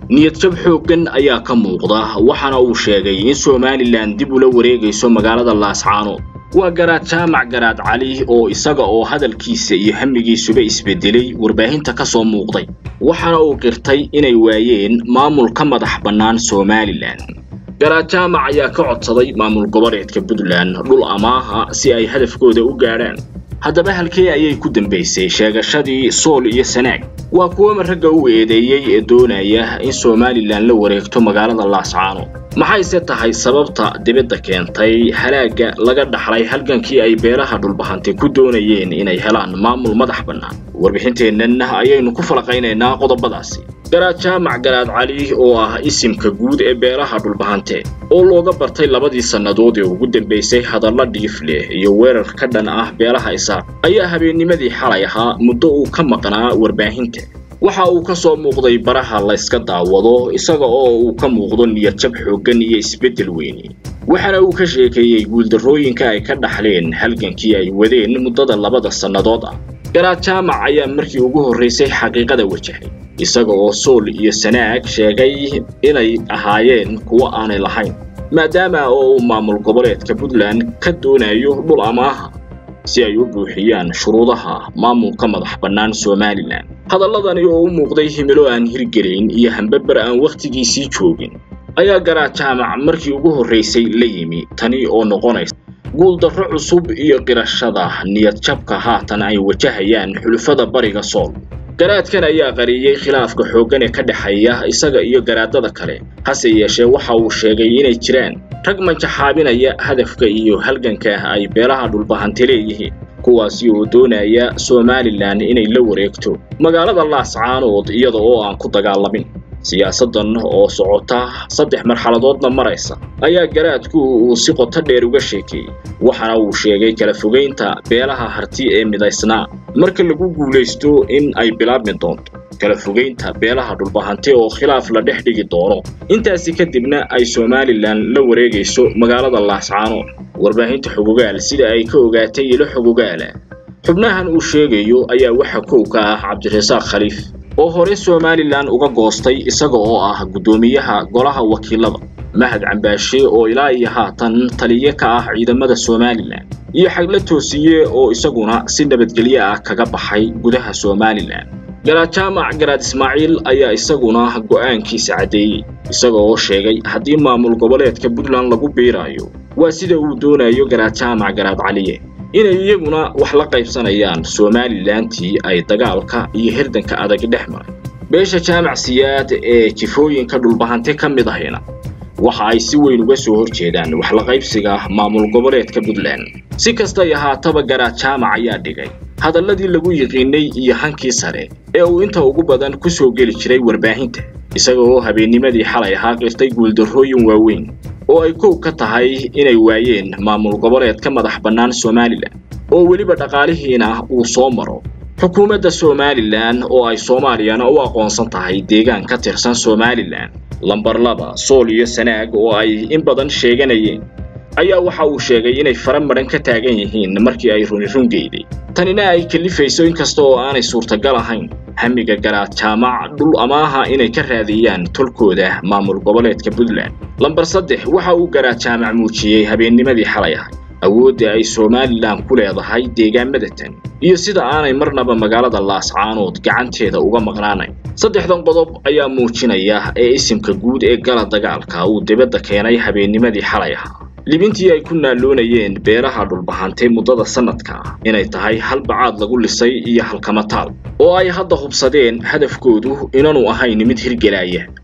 niyadjab xooggan ayaa ka muuqda waxaana uu sheegay in somalilan dib ula wareegayso magaalada laascaanood waa garaad jaamac garaad cali oo isaga oo hadalkiisa iyo hamigiisuba isbedelay warbaahinta ka soo muuqday waxaana uu qirtay inay waayeen maamul ka madax bannaan somalilan garaad jaamac ayaa ka codsaday maamul goboleedka puntland dhul amaaha si ay hadafkooda u gaadhaan haddaba halkee ayay ku dambaysay sheegashadii sool iyo sanaag waa kuwa ragga u eedeeyey ee doonaya in somalilan la wareegto magaalada laascaanood maxayse tahay sababta dibadda keentay halaagga laga dhaxlay halgankii ay beelaha dhulbahantay ku doonayeen inay helaan maamul madax bannaan warbixinteennan ayaynu ku falaqaynaynaa qodobadaasi garaad jaamac garaad cali oo ah isimka guud ee beelaha dhulbahante oo looga bartay labadii sannadood ee ugu dambaysay hadalla dhiif leh iyo weerar ka dhan ah beelaha isaaq ayaa habeennimadii xalay ahaa muddo uu ka maqnaa warbaahinta waxa uu ka soo muuqday baraha layska daawado isaga oo uu ka muuqdo niyadjab xooggan iyo isbeddel weyni waxaana uu ka sheekeeyey guuldarrooyinka ay ka dhaxleen halgankii ay wadeen muddada labada sannadood ah garaad jaamac ayaa markii ugu horraysay xaqiiqada wajahay isaga oo sool iyo sanaag sheegay inay ahaayeen kuwo aanay lahayn maadaama oo uu maamul goboleedka puntland ka doonayo dhul amaaha si ay u buuxiyaan shuruudaha maamulka madax bannaan somalilan hadalladani oo u muuqday himilo aan hirgelayn iyo hambabar aan wakhtigiisii joogin ayaa garaad jaamac markii ugu horraysay la yimi tani oo noqonaysa guuldarro cusub iyo qirashada niyadjabka haatan ay wajahayaan xulufada bariga sool garaadkan ayaa qariyey khilaafka xooggan ee ka dhexeeya isaga iyo garaadada kale hase yeeshee waxa uu sheegay inay jiraan rag manjaxaabinaya hadafka iyo halganka ay beelaha dhulbahante leeyihiin kuwaasi oo doonaya somalilan inay la wareegto magaalada laascaanood iyada oo aan ku dagaalamin siyaasaddan oo socota saddex marxaladoodna maraysa ayaa garaadku uu si qoto dheer uga sheekeeyey waxaana uu sheegay kala fogaynta beelaha harti ee midaysnaa marka lagu guulaysto in ay bilaabmi doonto kala fogaynta beelaha dhulbahante oo khilaaf la dhex dhigi doono intaasi kadibna ay somalilan la wareegayso magaalada laascaanood warbaahinta xogogaal sida ay ka ogaatay ilo xogogaala xubnahan uu sheegayo ayaa waxa kow ka ah cabdirasaaq khaliif oo hore somalilan uga goostay isaga oo ah guddoomiyaha golaha wakiilada mahad cambaashe oo ilaa iyo haatan taliye ka ah ciidamada somalilan iyo xagla toosiye oo isaguna si nabadgelyo ah kaga baxay gudaha somalilan garaad jaamac garaad ismaaciil ayaa isaguna go'aankiisa caddeeyey isaga oo sheegay haddii maamul goboleedka puntland lagu biiraayo waa sida uu doonayo garaad jaamac garaad caliye inay iyaguna wax la qaybsanayaan somalilantii ay dagaalka iyo hirdanka adag dhex maray beesha jaamac siyaad ee jifooyinka dhulbahante ka mid ahayna waxa ay si weyn uga soo hor jeedaan wax la qaybsiga maamul goboleedka puntland si kastay ahaataba garaad jaamac ayaa dhigay hadalladii lagu yiqiinay iyo hankii sare ee uu inta ugu badan ku soo geli jiray warbaahinta isaga oo habeennimadii xalay ahaa qirtay guuldarrooyin waaweyn oo ay kow ka tahay inay waayeen maamul goboleedka madax bannaan somalilan oo weliba dhaqaalihiina uu soo maro xukuumadda somalilan oo ay soomaaliyana u aqoonsan tahay deegaan ka tirsan somalilan lambar laba sool iyo sanaag oo ay in badan sheeganayeen ayaa waxa uu sheegay inay fara madhan ka taagan yihiin markii ay runi rungeyday tanina ay kalifayso inkasta oo aanay suurtagal ahayn hamiga garaad jaamac dhul amaaha inay ka raadiyaan tolkooda maamul goboleedka puntland lambar saddex waxa uu garaad jaamac muujiyey habeennimadii xalay ahay awoodda ay somalilan ku leedahay deegaamada tan iyo sida aanay marnaba magaalada laascaanood gacanteeda uga maqnaanayn saddexdan qodob ayaa muujinaya ee isimka guud ee gala dagaalka uu dibadda keenay habeennimadii xalay ahaa libintii ay ku naalloonayeen beeraha dhulbahantay muddada sannadka ah inay tahay hal bacaad lagu lisay iyo halkamataal oo ay hadda hubsadeen hadafkoodu inaanu ahayn mid hirgelaya